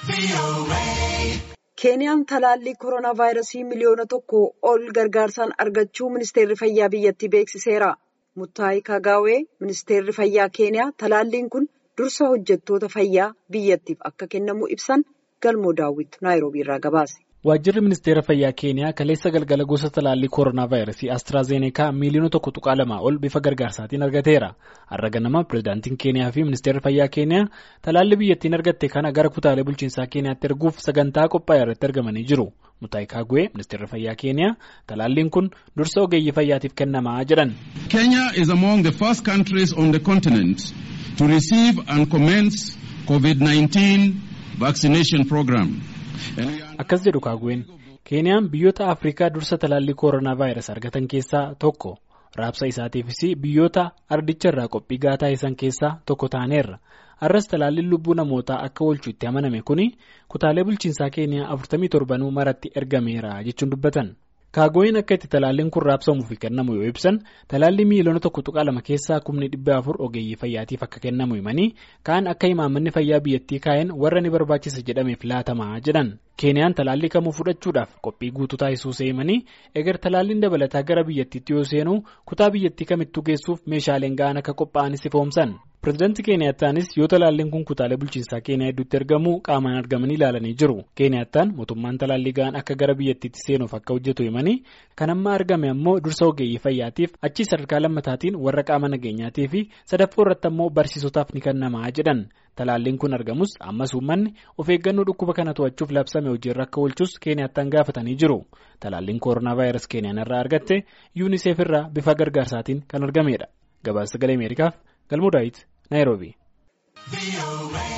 Keeniyaan talaallii koronaa vaayirasii miliyoona tokko ol gargaarsaan argachuu ministeerri fayyaa biyyattii beeksiseera. Muttaayi Kagaawee ministeerri fayyaa Keeniyaa talaalliin kun dursa hojjettoota fayyaa biyyattiif akka kennamu ibsan galmoo daawwitu naayiroobii irraa gabaase. Waajjirri ministeera fayyaa Keeniyaa kaleessa galgala gosa talaallii koronaa vaayirasii Astraazeneekaa miliyoona tokko tuqaa lamaa ol bifa gargaarsaatiin argateera. Har'a ganama pireezidaantiin Keeniyaa fi ministeerri fayyaa Keeniyaa talaallii biyyattiin argatte kana gara kutaalee bulchiinsaa Keeniyaatti erguuf sagantaa qophaa'e irratti argamanii jiru. Mutaayi Kagwee ministeerri fayyaa Keeniyaa talaalliin kun dursa ogeeyyii fayyaatiif kennamaa jedhan. Kenya is among the first countries on the continent to receive and commence COVID-19 vaccination program. Akkas jedhu Kaagween Keeniyaan biyyoota Afrikaa dursa talaallii koronaa vaayirasii argatan keessaa tokko raabsa isaatiifis biyyoota ardicha irraa qophii gahaa taasisan keessaa tokko taaneerra. Har'as talaalliin lubbuu namootaa akka oolchu itti amaname kuni kutaalee bulchiinsaa Keeniyaa 47 maratti ergameera jechuun dubbatan. Kaagooyin akka itti talaalliin kun raabsamuu fi kennamu yoo ibsan talaallii miiliyoona tokko tuqaa lama keessaa kumni dhibba afur ogeeyyii fayyaatiif akka kennamu himanii kaan akka imaammanni fayyaa biyyattii kaa'een warra ni barbaachisa jedhameef laatamaa jedhan. Keeniyaan talaallii kamuu fudhachuudhaaf qophii guutuu taasisuu himanii egar talaalliin dabalataa gara biyyattiitti yoo seenu kutaa biyyattii kamittuu geessuuf meeshaaleen ga'an akka qophaa'anis ifoomsan. Pireezidaantii Keeniyaataanis yoo talaalliin kun kutaalee bulchiinsaa Keeniyaa hedduutti ergamu qaamaan argamanii ilaalanii jiru. Keeniyaataan mootummaan talaallii ga'an akka gara biyyattiitti seenuuf akka hojjetu himanii kan amma argame ammoo dursa ogeeyyii fayyaatiif achi sadarkaa lammataatiin warra qaama nageenyaatii fi sadaffoo irratti ammoo barsiisotaaf ni kennamaa jedhan. Talaalliin kun argamus ammas uummanni of eeggannoo dhukkuba kana to'achuuf labsame hojiirra akka oolchus Keeniyaataan gaafatanii jiru. Talaalliin koronaa vaayirasii Keeniyaan irraa argatte yuuniseef irraa bifa gargaarsaatiin kan argamedha. Gabaasa sagalee Ameerikaaf galmoo daawit Naayiroobii.